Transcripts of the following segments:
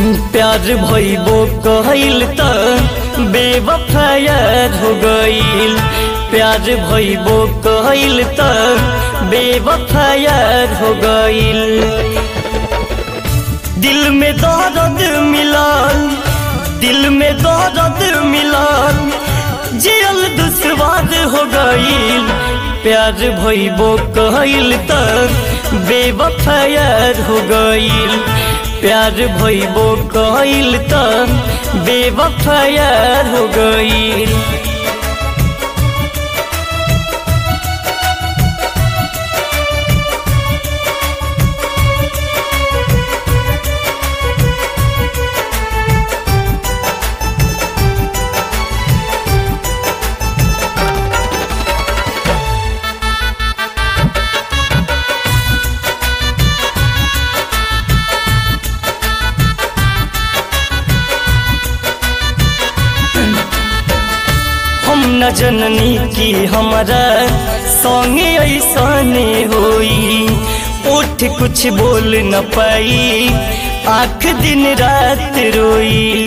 प्यार भइबो कहल त बेवफायर हो गईल प्यार भइबो कहल त बेवफायर हो गईल दिल में दर्द मिलल दिल में दर्द मिलल जियल दुश्वार हो गईल प्यार भइबो कहल त बेवफायर हो गईल प्यार भइबो कहल त बेवफायर हो गईल हम न जननी की हमारा संगे ऐसने होई उठ कुछ बोल न पाई आख दिन रात रोई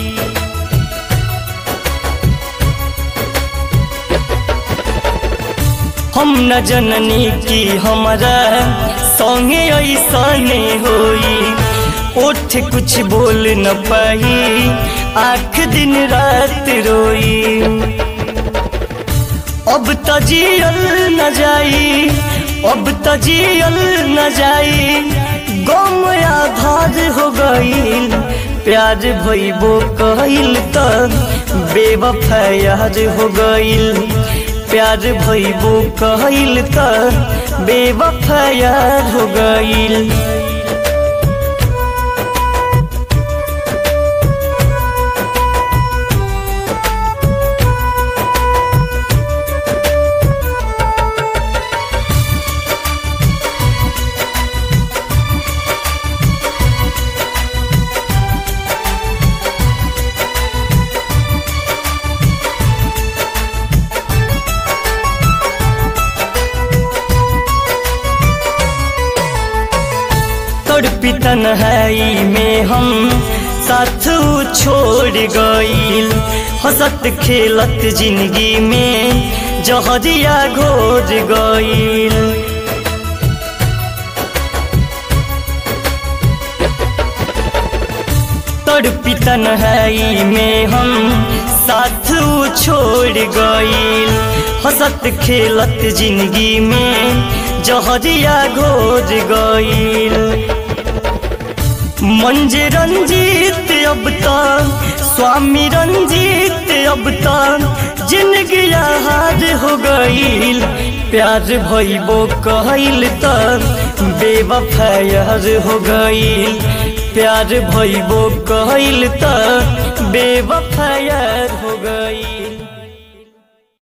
हम न जननी की हमारा संगे ऐसने होई उठ कुछ बोल न पाई आख दिन रात रोई अब तजियल न जाई अब तजियल न जाई गम आधार हो गईल प्यार भइबो कहल त बेवफायर हो गईल प्यार भइबो कहल त बेवफायर हो गईल तड़पी तन्हाई में हम साथ छोड़ गईल हंसत खेलत जिंदगी में जहरिया घोर गईल तड़पी तन्हाई में हम साथ छोड़ गईल हंसत खेलत जिंदगी में जहरिया घोर गईल मंज रंजीत अब तक स्वामी रंजीत अब तक जिंदगी हार हो गईल प्यार भइबो कहल त बेवफायर हो गईल प्यार भइबो कहल त बेवफायर हो गईल